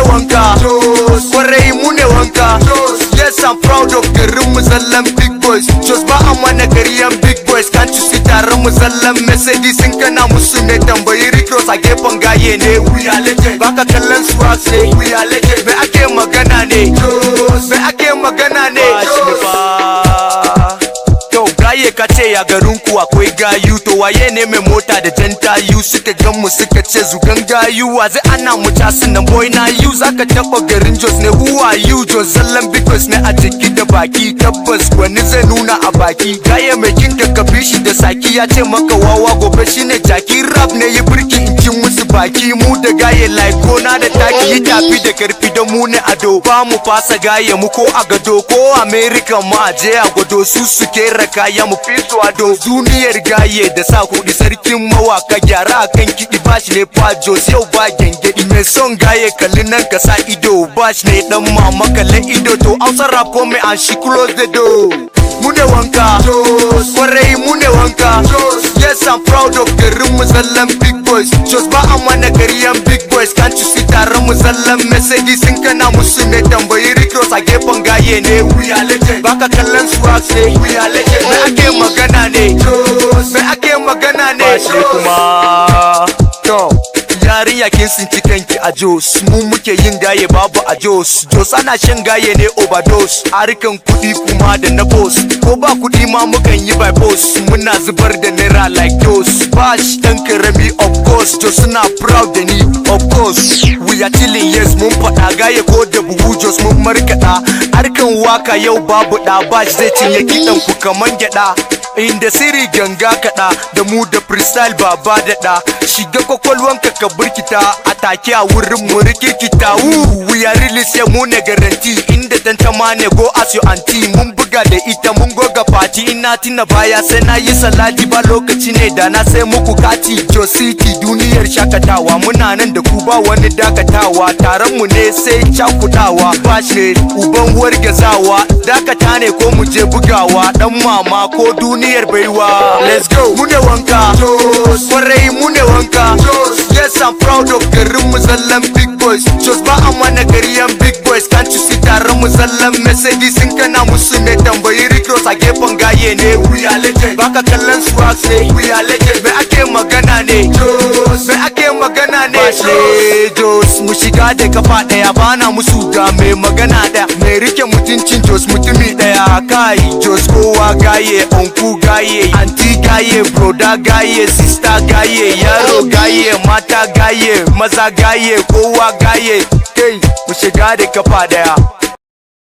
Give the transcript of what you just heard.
wanka kwarai mu ne wanka yes i'm proud of garin mu zallan big boys just ba a mana gariyan big boys can't you see taron mu zallan mercedes sun kana musu ne tambayi rikros a gefen gaye ne we are legend baka kallon swag ne we are legend me ake magana ne me ake magana ne Yo, gaye ka ce ya garin ku akwai gayu to waye ne mai mota da jan tayu suka gan mu suka ce zugan gayu wa zai ana mu tasin nan boy na you zaka taba garin Jos ne who are you Jos zallan because ne a jiki da baki tabbas wani zai nuna a baki gaye mai kinka ka bishi da saki ya ce maka wawa gobe shine jaki rap ne yi birki in ci musu baki mu da gaye like gona da taki yi tafi da karfi da mu ne ado ba mu fasa gaye mu ko a gado ko america mu aje a gwado su suke raka ya mu fi su ado duniyar gaye da sa kuɗi sarkin mawaka gyara akan kiɗi bashi ne fajos yau ba gengedi mai son gaye kalli nan ka sa ido bashi ne dan mama kalle ido to hausa rap ko mai an shi close the door mu ne wanka kwarai mu ne wanka yes i'm proud of garin mu zallan big boys just ba a mana gariyan big boys can't you see taron mu zallan mercedes sun kana musu ne tambayi rikros a gefen gaye ne we are legend baka kallon swag ne we are legend me ake magana ne me ake magana ne Bashi kuma to yarinya kin sinci kanki a Jos mu muke yin gaye babu a Jos Jos ana shan gaye ne overdose harkan kuɗi kuma da na boss ko ba kuɗi ma mukan yi by boss muna zubar da naira like Jos bash dan karami of course Jos suna proud da ni of course we are chilling yes mun faɗa gaye ko da buhu Jos mun markaɗa harkan waka yau babu ɗa bash zai cinye kiɗan ku kaman gyaɗa inda siri ganga kaɗa da mu da freestyle baba da ɗa shiga kwakwalwanka ka burkita a take a wurin mu rikikita wu we are really say mu ne garanti inda tantama ne go as your aunty mun buga da ita mun goga fati ina tina baya sai na yi salati ba lokaci ne da na sai muku kati jo city duniyar shakatawa muna nan da ku ba wani dakatawa taron mu ne sai cakudawa ba shi uban wargazawa dakata ne ko mu je bugawa dan mama ko duniyar baiwa let's go mu ne wanka kwarai mu ne wanka yes i'm proud of garin mu zallan big boys just ba a mana gariyan big boys can't you see taron mu zallan mercedes sun kana musu ne tambayi rikros a gefen gaye ne we are legend baka kallon swag ne we are legend me ake magana ne me ake magana ne Bashe Jos mu shiga da kafa daya bana musu ga mai magana da mai rike mutuncin Jos mutumi daya kai Jos kowa gaye onku gaye anti gaye broda gaye sister gaye yaro gaye mata gaye maza gaye kowa gaye kai mu shiga da kafa daya